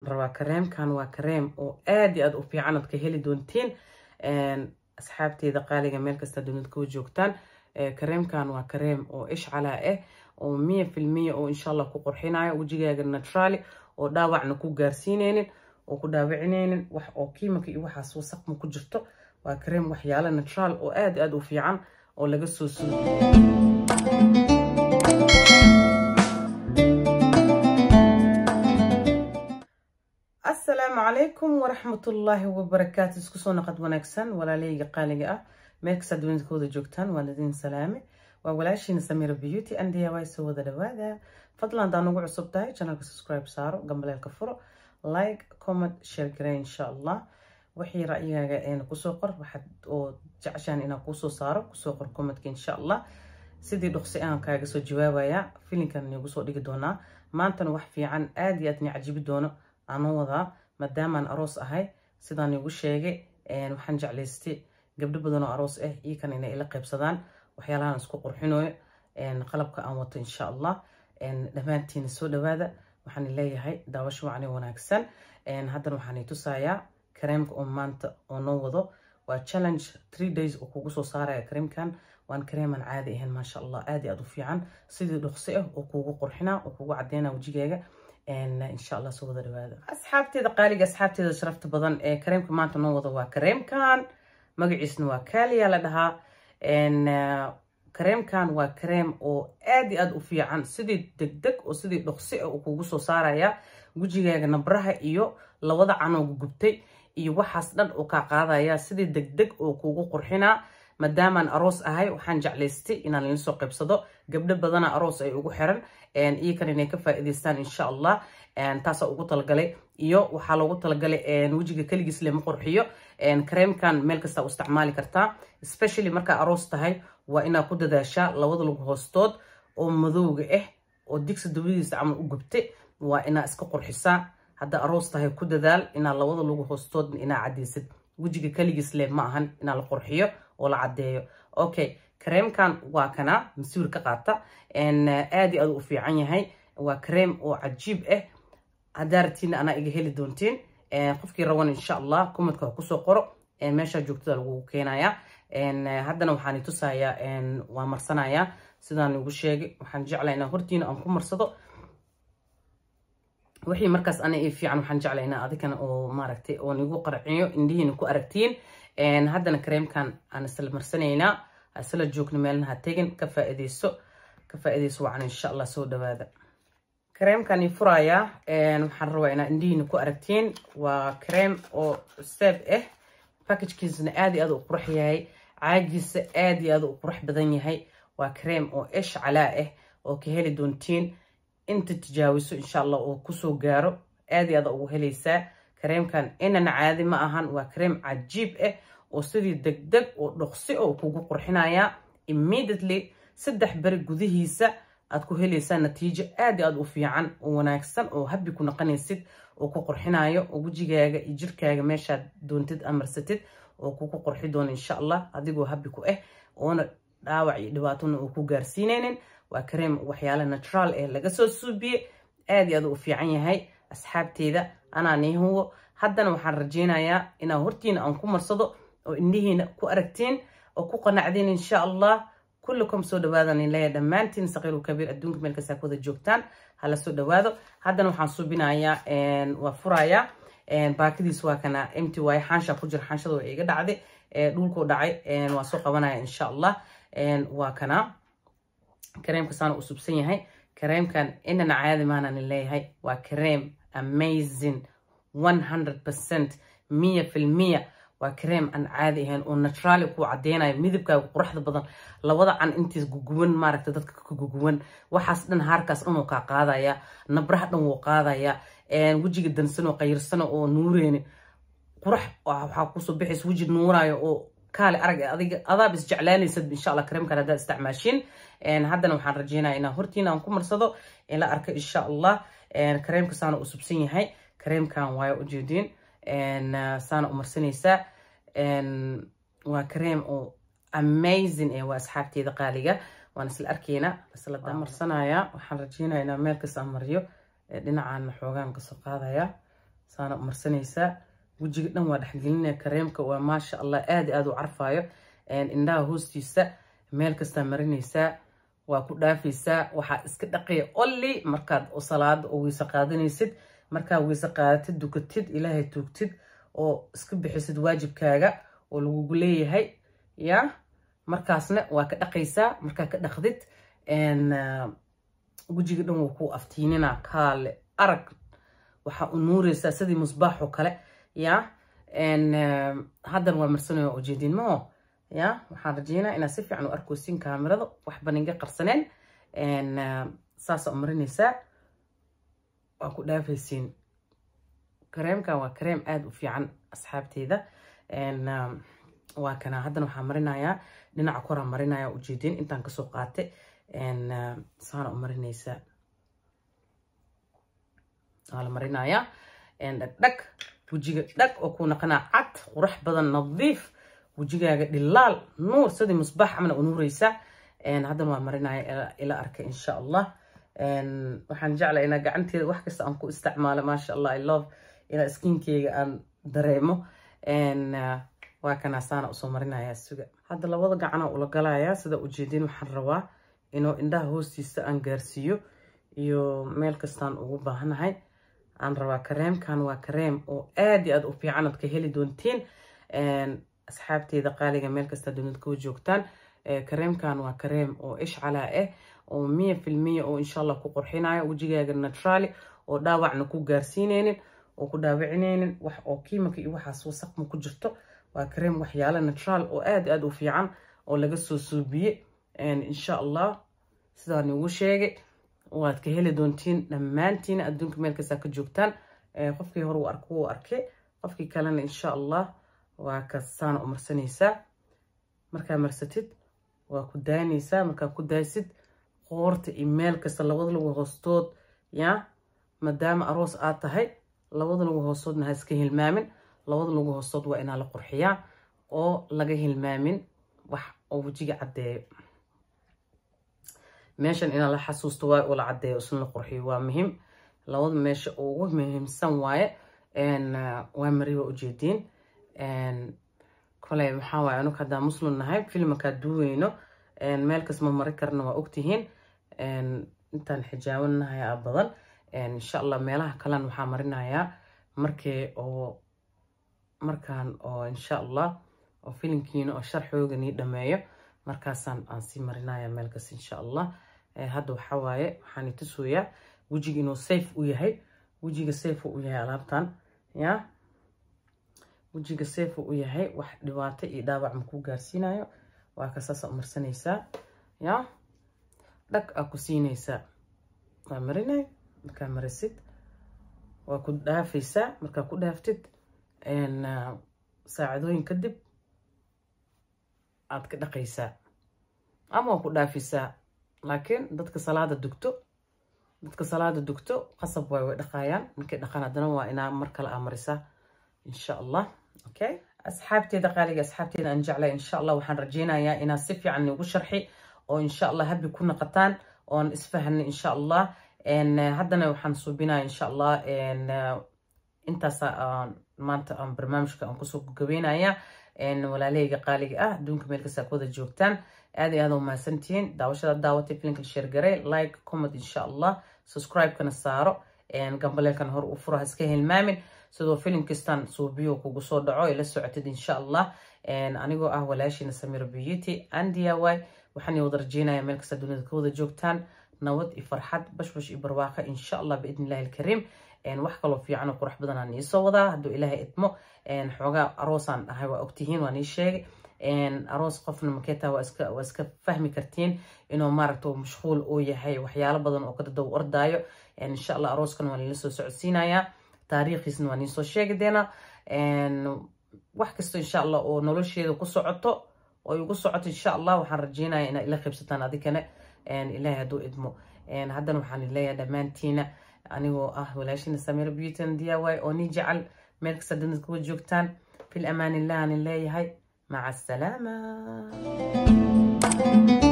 rabaa kareemkan waa kareem oo aad iyo aad u fiican ood ka heli doontiin asxaabteeda qaaliga meel kasta dunid kuwa joogtaan kareemkan waa kareem oo ishcalaa ah oo miya filmiya oo insha allah ku qurxinayo wejigaaga naturali oo dhaawacna ku gaarsiineynin oo ku dhaawicineynin wax oo kiimika iyo waxaas wasaqma ku jirto waa kareem waxyaalo natural oo aad aad u fiican oo laga soo suudiyo asalaamu calaykum waraxmatullaahi wabarakaatu isku soo naqad wanaagsan walaaleyga qaaliga ah meel kasta duunikooda joogtaan waa ladiin salaame waa walaashiina samira beauty andiya way soo wada dhawaada fadlan hadaa nagu cusub tahay channelka subscribe saaro gambaleelka furo like comment share garey insha allah wixii ra'yigaaga eena kusoo qor waxaad oo jeceshaan inaan kuusoo saaro kusoo qor commentka insha allah sidii dhuqsi aan kaaga soo jawaabaya filinkan niigu soo dhigi doonaa maantana wax fiican aad iyo aad ni cajibi doono aanoo wadaa maadaamaan aroos ahay sidaan igu sheegay waxaan jeclaystay gabdho badan oo aroos ah iyo kan inay ila qaybsadaan waxyaalahaan isku qurxinooyo qalabka aan wato insha allah dhammaantiina soo dhawaada waxaan leeyahay daawasho wacni wanaagsan haddana waxaan tusayaa kareemka oo maanta oo noo wado waa challenge three days oo kugu soo saaraya kareemkan waan kareeman caadi ahayn maasha allah aad iyo aad u fiican sidii dhuqsi ah oo kugu qurxinaa oo kugu cadeynaa wejigaaga insha allah soo wada dhawaada asxaabteeda qaaliga asxaabteeda sharafta badan ee kareemka maanta noo wado waa kareemkan magaciisna waa kaaliya la dhahaa kareemkan waa kareem oo aad iyo aad u fiican sidii degdeg oo sidii dhoqsi ah uu kugu soo saaraya wejigaaga nabraha iyo labada canooga gubtay iyo waxaas dhan uu kaa qaadaya sidii degdeg oo kugu qurxinaa maadaamaan aroos ahay waxaan jeclaystay inaan ila soo qaybsado gabdho badana aroos ay ugu xiran iyo kan inay ka faa'iidaystaan insha allah taasaa ugu talagalay iyo waxaa loogu talagalay wejiga keligiis lema qurxiyo kareemkan meel kasta u isticmaali kartaa especially markaa aroos tahay waa inaa ku dadaashaa labada lug hoostood oo madowga ah oo digsi dawadiisa camal u gubtay waa inaa iska qurxisaa haddaa aroos tahay ku dadaal inaa labada lug hoostood inaa cadeysid wejiga keligiis leh ma ahan inaa la qurxiyo oo la cadeeyo okay kareemkan waa kana masiwir ka qaata aad iyo aad u fiican yahay waa kareem oo cajiib ah haddaa ratiina anaa iga heli doontiin qofkii rawan insha allah kumadka ha kusoo qoro meeshaa joogtada lagugu keenaya haddana waxaan tusayaa waa marsanayaa sidaan igu sheegay waxaan jeclaa inaa hortiina aan ku marsado wixii markaas ana ii fiican waxaan jeclaa inaa adikana oo maaragtay oo nigu qarciyo indhihiina ku aragtiin haddana kareemkan aan isla marsanaynaa isla joogna meelna ha tegin ka faa'iidayso ka faa'iidayso wacan insha allah soo dhawaada kareemkan ii furayaa waxaan rabaa inaa indhihiina ku aragtiin waa kareem oo seeb ah packagkiisana aad iyo aad u qurux yahay caagiisa aad iyo aad u qurux badan yahay waa kareem oo ish calaa ah oo ka heli doontiin inta tijaawiso insha allah oo kusoo gaaro aad iyo aad ugu helaysaa kareemkan inana caadi ma ahan waa kareem cajiib ah oo sidii degdeg oo dhoqsi oo kugu qurxinaya immediately saddex beri gudihiisa aad ku helaysaa natiijo aad iyo aad u fiican oo wanaagsan oo habbi ku naqanaysid oo ku qurxinayo oo wejigaaga iyo jirkaaga meeshaad doontid amarsatid oo kugu qurxi doono insha allah adigoo habbi ku ah oona dhaawac iyo dhibaatona oo ku gaarsiinaynin waa kareem waxyaala natural eh laga soo suubiye aad iyo aad u fiican yahay asxaabteeda anaa nii huwo haddana waxaan rajeynayaa inaa hortiina aan ku marsado oo indhihiina ku aragtiin oo ku qanacdeen insha allah kullikom soo dhawaadan leeya dhammaantiin saqiiru kabiir adduunka meel kastaa kuwada joogtaan hala soo dhawaado haddana waxaan suubinayaa waa furayaa baakadiis waa kana mt waaye xaansha ku jira xaanshada waa iga dhacday dhulkuu dhacay waa soo qabanaya insha allah waa kana kareemka saana u subsan yahay kareemkan inana caadi maanaan leeyahay waa kareem amazing 100% miya filmiya waa kareem aan caadi ahayn oo naturaali ku cadeynayo midabkaaga quruxda badan labada can intiis guguwan maaragta dadka ka guguwan waxaas dhan haarkaas dhan wuu kaa qaadaya nabraha dhan wuu qaadaya wejiga dansanoo qayirsano oo nuureyni qurax waxaa kusoo bixaysa weji nuurayo oo kaale arag adiga adaab isjeclaanaysad insha allah kareemkan haddaad isticmaashin haddana waxaan rajeynaya inaa hortiina aan ku marsado ila arka insha allah kareemka saana u subsan yahay kareemkan waayo ujeediin saana u marsanaysaa waa kareem oo amazing eh waa asxaabteeda qaaliga waan isla arkaynaa isla marsanaya waxaan rajeynaya inaa meel kasta mariyo dhinacaan xoogaan kasoo qaadaya saana marsanaysaa wejiga dhan waa dhexgelinaya kareemka waa maasha allah aada aada u carfaayo indhaha hoostiisa meel kastaa marinaysaa waa ku dhaafaysaa waxaa iska dhaqaya olli markaad salaada oo weyse qaadanaysid markaa weyse qaadatid dukatid ilaahay tuugtid oo iska bixisid waajibkaaga oo lagugu leeyahay ya markaasna waa ka dhaqaysaa markaa ka dhaqdid wejiga dhan wuu ku aftiinina kaale arag waxaa u nuureysaa sidii musbaax oo kale ya haddan waa marsanaya ujeedin maho ya waxaan rajeynaa inaad si fiican u arkoosin kaamirada waxba ninga qarsaneen saasa u marinaysaa waa ku dhaafaysiin kareemkan waa kareem aada u fiican asxaabteeda waa kana haddana waxaa marinayaa dhinaca koraa marinaya ujeedin intaan kasoo qaate saana u marinaysaa waa la marinayaa dhagdhag wejiga dhag oo ku naqanaa cad qurax badan nadiif wejigaaga dhilaal nuur sidii musbaax amna u nuureysaa haddana waa marinaya ila arka insha allah waxaan jeclaa inaa gacanteeda wax kasta aan ku isticmaalo maasha allah i love inaa skinkeyga aan dareemo waa kanaa saana usoo marinaya suga hadda labada gacana ula galayaa sida ujeedin waxaan rabaa inuu indhaha hoostiisa aan gaarsiiyo iyo meel kastaan ugu baahanahay aan rabaa kareemkan waa kareem oo aad iyo aad u fiican aad ka heli doontiin asxaabteeda qaaliga meel kasta dunida kuwa joogtaan kareemkan waa kareem oo ishcalaa ah oo miya filmiya oo insha allah ku qurxinayo wejigaaga naturali oo dhaawacna ku gaarsiineynin oo ku dhaawicineynin wax oo kiimika iyo waxaas wasaqma ku jirto waa kareem waxyaala natural oo aad aad u fiican oo laga soo suubiye insha allah sidaan igu sheegay waad ka heli doontiin dhammaantiin adduunka meel kastaa ka joogtaan qofkii hore uu arko wuu arkay qofkii kalena insha allah waa kasaana u marsanaysaa markaa marsatid waa ku daanaysaa markaa ku daasid qoorta iyo meel kasta labada lagu hoostood ya maadaama aroos aad tahay labada lagu hoostoodna ha iska hilmaamin labada lagu hoostood waa inaa la qurxiyaa oo laga hilmaamin wax oo wejiga caddeeyo meeshan inaa la xasuusto waay oo la caddeeyo isna la qurxiyo waa muhiim labada meesha ugu muhiimsan waaye waa mari waa ujeediin koley maxaa waaye anug haddaa muslim nahay filmakaa duweyno meel kas ma mari karna waa ogtihiin intaan xijaabanahay a badan insha allah meelaha kalena waxaa marinayaa markii oo markaan oo insha allah oo filimkiina oo sharxooga nii dhameeyo markaasaan aan sii marinaya meel kas insha allah hadda waxaa waaye waxaan itusuyaa wejiga inuu safe u yahay wejiga safe u yahay alaabtan ya wejiga safe u yahay wax dhibaato iyo dhaawac makuu gaarsiinayo waa ka saasa u marsanaysaa ya dhag aa ku siinaysaa waa marinay markaa marisid waa ku dhaafaysaa markaa ku dhaaftid saacadooyin kadib aad ka dhaqaysaa ama waa ku dhaafaysaa laakiin dadka salaada dugto dadka salaada dugto qasab waay way dhaqayaan markay dhaqaan haddana waa inaa mar kale aa marisaa insha allah okay asxaabteeda qaaliga asxaabteeda aan jeclay insha allah waxaan rajeynayaa inaad si fiican igu sharxi oo insha allah habi ku naqataan oon isfahanay insha allah haddana waxaan suubinaya insha allah intaas maanta aan barnaamijka aan kusoo gabeynaya walaalahayga qaaliga ah adduunka meel kastaa ku wada joogtaan aad iyo aad u mahadsantihiin daawashada daawatay filinka sheergaray like comment insha allah subscribe-kana saaro gambaleelkan hor u furo iska hilmaamin sidoo filim kastaan suubiyo kugu soo dhaco ila socotid insha allah anigoo ah walaashiina samira beauty and diy waxaan wada rajeynaya meel kasta dunida ka wada joogtaan nabad iyo farxad bashbash iyo barwaaqa insha allah biidn illahi alkariim wax kaloo fiican oo qurux badan aan iisoo wadaa hadduu ilaahay idmo xoogaa aroosaan dhahay waa ogtihiin waan ii sheegay aroos qofna makeeta waa iska waa iska fahmi kartiin inuu maaragta mashquul uu yahay waxyaalo badan oo kadadaw ordaayo insha allah arooskan waan ila soo socodsiinayaa taariikhiisna waan iisoo sheegi deena wax kasta insha allah oo nolosheeda ku socoto oo igu socoto insha allah waxaan rajeynaya inaad ila qaybsataan adikana ilaahay hadduu idmo haddana waxaan leeyahay dhammaantiina anigoo ah walaashina samira beauty and diy oo nii jecel meel kasta dunida kuwa joogtaan fil amaan illah aan leeyahay maca asalaama